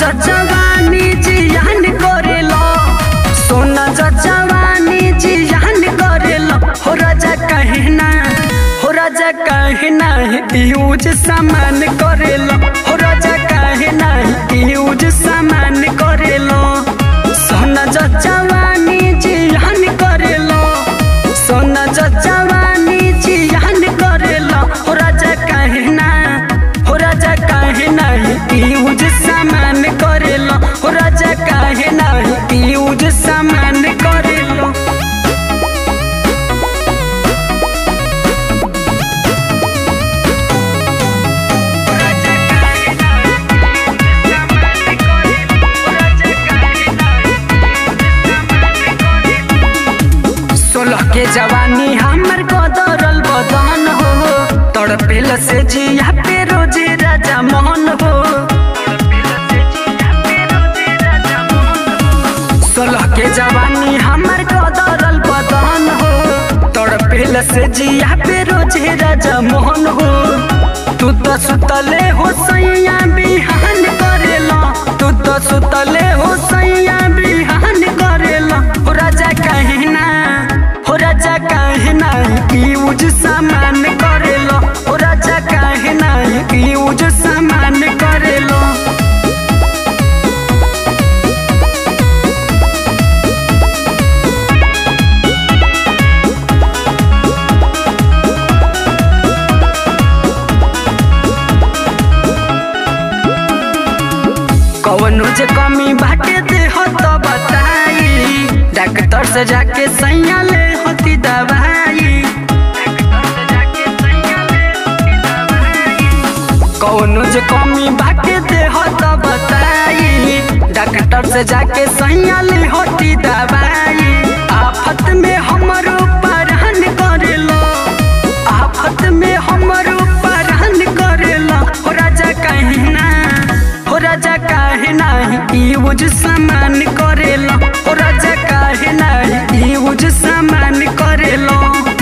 जवानी जियान करेला सोना जवानी जियान करेला हो राजा कहना हो राजा कहना यूज सामान करेला हो राजा कहना यूज सामान करेला सोना जवानी जियान करेला सोना जवानी जियान करेला हो राजा कहना हो राजा कहना यूज सामान करेला हो राजा कहना यूज सामान करेला सोलह के जवानी हमर कदरल बदन हो तड़पेल से जिया पे रोजे राजा मोहन हो सोलह के जवानी हमर कदरल बदन हो तड़पेल से जिया पे रोजे राजा मोहन हो तू तो सुतले हो सैया बिहान करेला तू तो सुतले हो सैया बिहान करेला हो राजा कहना हो राजा कहना यूज सामान करेला हो राजा कहना यूज सामान करेला कवनो जे कमी बाटे दे हो तो बताई डॉक्टर से जाके सैया ले होती दवाई कवनो जे कमी बाटे दे हो तो बताई डॉक्टर से जाके सैया ले होती दवाई आफत में हमरो परान करेलो आफत में हमरो परान करेलो हो राजा कहना हो राजा कहना यूज सामान करेलो हो राजा कहना यूज सामान करेलो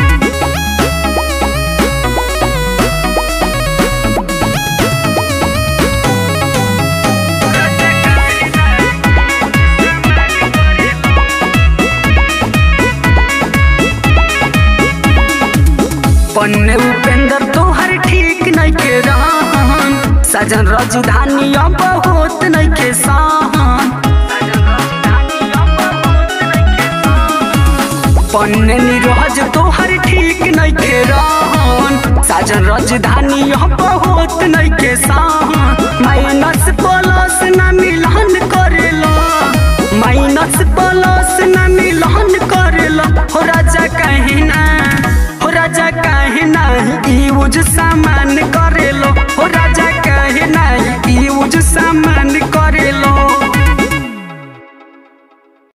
पन्ने उपेंद्र तोहर ठीक नहीं के रहन सजन राजधानी अब होत नहीं के सहन पन्ने निरोज तोहर ठीक नहीं के रहन साजन राजधानी अब होत नहीं के सहन माइनस प्लस ना मिलन करेला माइनस प्लस ना मिलन करेला हो राजा कहना हो राजा कहना यूज सामान